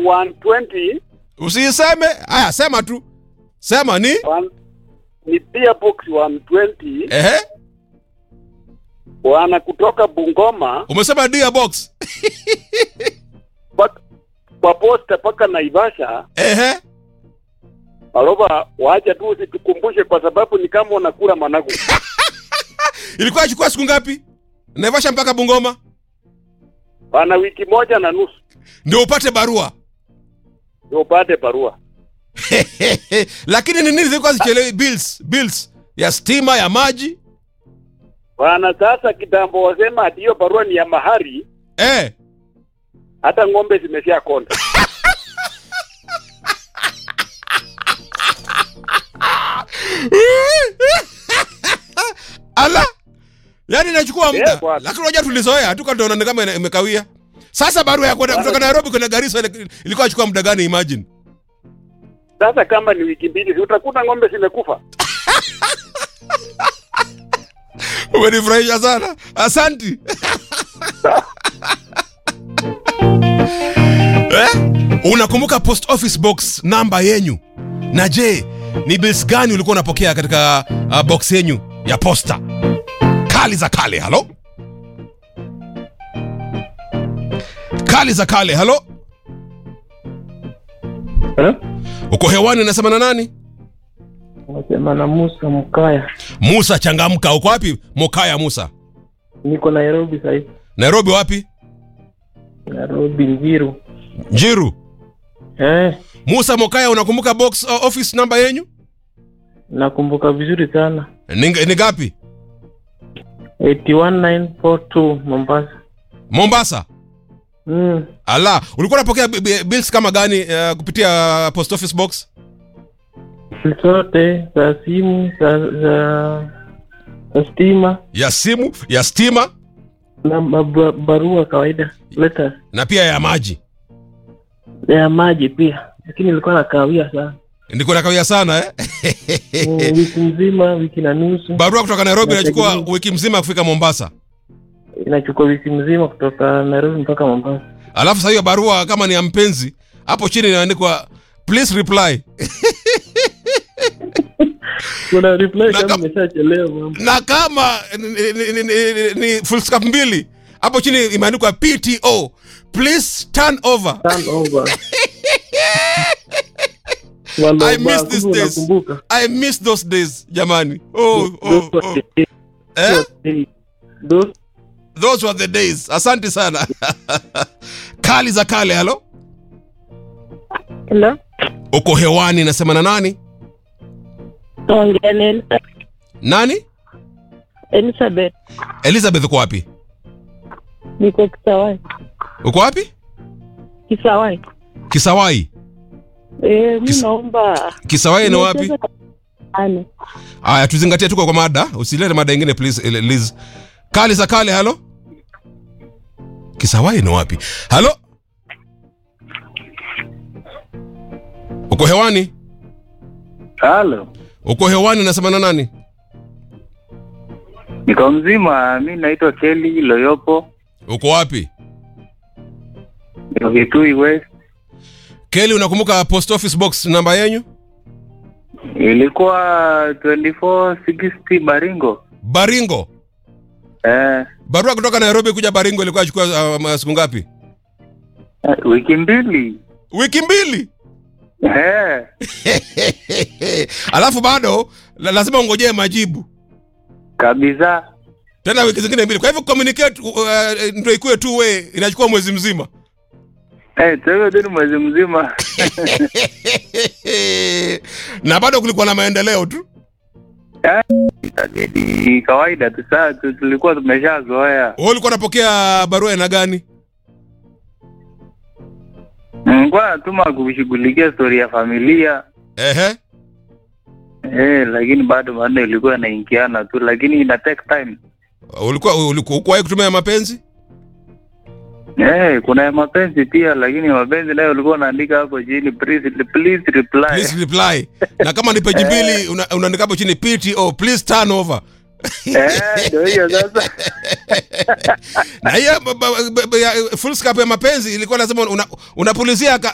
120 Usiseme. Haya, sema tu. Sema ni? one, ni beer box 120 Ehe. bwana kutoka Bungoma Umesema dear box. mpaka- kwa posta mpaka Naivasha. Ehe. Maloba, wacha tu usitukumbushe kwa sababu ni kama unakula managu. Ilikuwa chukua siku ngapi? Naivasha mpaka Bungoma Bwana, wiki moja na nusu ndio upate barua. ndio upate barua. Lakini ni nini zilikuwa zichelewi bills, bills ya stima, ya maji? Bwana, sasa kitambo wasema ati hiyo barua ni ya mahari, Eh. hata ng'ombe zimesha konda. Ala. Yaani inachukua muda. Eh, bwana. Lakini unajua tulizoea tu kama kama ina- imekawia. Sasa barua ya kwenda kutoka Nairobi kwenda Garissa ile- ilikuwa inachukua muda gani imagine? Sasa kama ni wiki mbili, si utakuta ng'ombe zimekufa. Umenifurahisha sana. Asanti. eh? Unakumbuka post office box namba yenyu? Na je, ni bills gani ulikuwa unapokea katika uh, box yenyu ya posta? Kali za kale, halo? Kali za kale, halo? Eh? Uko hewani unasema na nani? Nasema na Musa Mkaya, Musa changamka. Uko wapi? Mokaya Musa. niko Nairobi sasa hivi. Nairobi wapi? Nairobi Njiru. Njiru. Eh, Musa Mokaya, unakumbuka box uh, office namba yenyu? nakumbuka vizuri sana. Ni, ni gapi? 81942 Mombasa. Mombasa. Mm. Ala, ulikuwa unapokea bi- bi- bills kama gani uh, kupitia post office box? Zote za simu za za za stima Ya simu, ya stima na maba- barua kawaida letters na pia ya maji. ya maji pia, lakini ilikuwa na kawia sana Ndiko nakawia sana eh? Mm, wiki mzima, wiki na nusu, Barua kutoka Nairobi inachukua Inategemea. wiki mzima kufika Mombasa. inachukua wiki mzima kutoka Nairobi mpaka Mombasa. Alafu sasa hiyo barua kama ni ya mpenzi, hapo chini inaandikwa please reply. Kuna reply Na kama kam- imeshachelewa mambo. na kama ni, ni, ni, ni, ni full stop mbili hapo chini imeandikwa PTO please turn over. Turn over. Walo, I miss ba- these kumbe days. unakumbuka. I miss those days jamani. Oh, oh, Those were oh. the days. Eh? Those Those were the days. Asante sana. Kali za kale, halo. Hello. Uko hewani nasema na nani? Ongea na Elisa- Nani? Elizabeth. Elizabeth uko wapi? Niko Kisawai. Uko wapi? Kisawai. Kisawai. Eh, mi Kis- naomba Kisawai ni wapi? nicheze Ane. Aya, tuzingatie tuko kwa mada, usilete mada ingine please, eh, Liz. Kali za kale, halo. Kisawai ni wapi? Halo. Uko hewani? Halo, Uko hewani nasema na nani? niko mzima. Mi naitwa Kelly Loyopo, Uko wapi? niko Kitui West. Kelly, unakumbuka post office box namba yenyu? Ilikuwa 2460 Baringo. Baringo. Eh, Barua kutoka Nairobi kuja Baringo ilikuwa inachukua uh, siku ngapi? eh, wiki mbili. Wiki mbili. Eh, Alafu bado la, lazima ungojee majibu kabisa. tena wiki zingine mbili. Kwa hivyo communicate uh, ndio ikuwe tu we inachukua mwezi mzima. Eh, tuwe tu ni mwezi mzima. na bado kulikuwa na maendeleo tu. Ni kawaida tu, saa tu- tulikuwa tumeshazoea. Wewe ulikuwa unapokea barua aina gani? Nilikuwa natuma kushughulikia stori ya familia Ehe. eh, lakini bado bado ilikuwa inaingiana tu, lakini ina take time. Ulikuwa ulikuwa ukuwahi kutumia mapenzi? Eh, kuna ya mapenzi pia, lakini mapenzi nayo ulikuwa unaandika hapo chini please, please reply. Please reply. na kama ni page mbili una- unaandika hapo chini PTO please turn over. Eh, ndio hiyo sasa. na hiyo ba- ba- ba- ba- ya- full scope ya mapenzi ilikuwa lazima una, unapulizia ka,